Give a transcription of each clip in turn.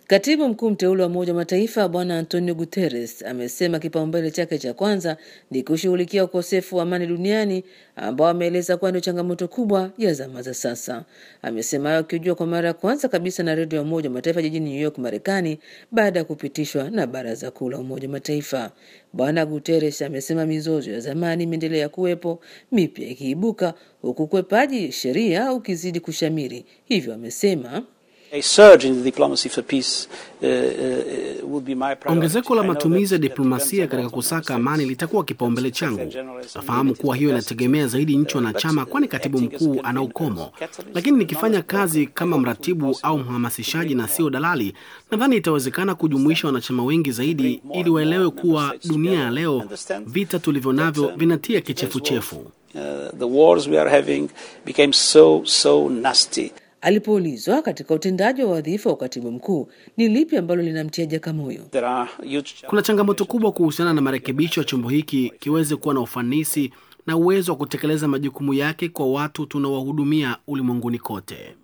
Katibu mkuu mteule wa Umoja wa Mataifa Bwana Antonio Guterres amesema kipaumbele chake cha kwanza ni kushughulikia ukosefu wa amani duniani ambao ameeleza kuwa ndio changamoto kubwa ya zama za sasa. Amesema hayo akijua kwa mara ya kwanza kabisa na redio ya Umoja wa Mataifa jijini New York, Marekani, baada ya kupitishwa na Baraza Kuu la Umoja wa Mataifa. Bwana Guterres amesema mizozo ya zamani imeendelea kuwepo, mipya ikiibuka, huku ukwepaji sheria ukizidi kushamiri. Hivyo amesema Ongezeko la matumizi ya diplomasia katika kusaka amani litakuwa kipaumbele changu. Nafahamu kuwa hiyo inategemea zaidi nchi wanachama, kwani katibu mkuu ana ukomo, lakini nikifanya kazi kama mratibu au mhamasishaji na sio dalali, nadhani itawezekana kujumuisha wanachama wengi zaidi, ili waelewe kuwa dunia ya leo, vita tulivyo navyo vinatia kichefuchefu. Alipoulizwa katika utendaji wa wadhifa wa katibu mkuu ni lipi ambalo linamtia Jakamoyo, kuna changamoto kubwa kuhusiana na marekebisho ya chombo hiki kiweze kuwa na ufanisi na uwezo wa kutekeleza majukumu yake kwa watu tunawahudumia ulimwenguni kote.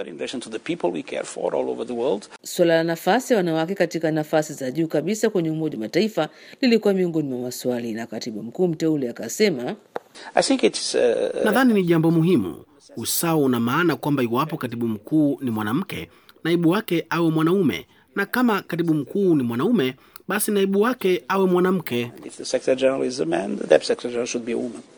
Suala la nafasi ya wanawake katika nafasi za juu kabisa kwenye Umoja wa Mataifa lilikuwa miongoni mwa maswali, na katibu mkuu mteule akasema, uh, nadhani ni jambo muhimu. Usawa una maana kwamba iwapo katibu mkuu ni mwanamke, naibu wake awe mwanaume, na kama katibu mkuu ni mwanaume, basi naibu wake awe mwanamke.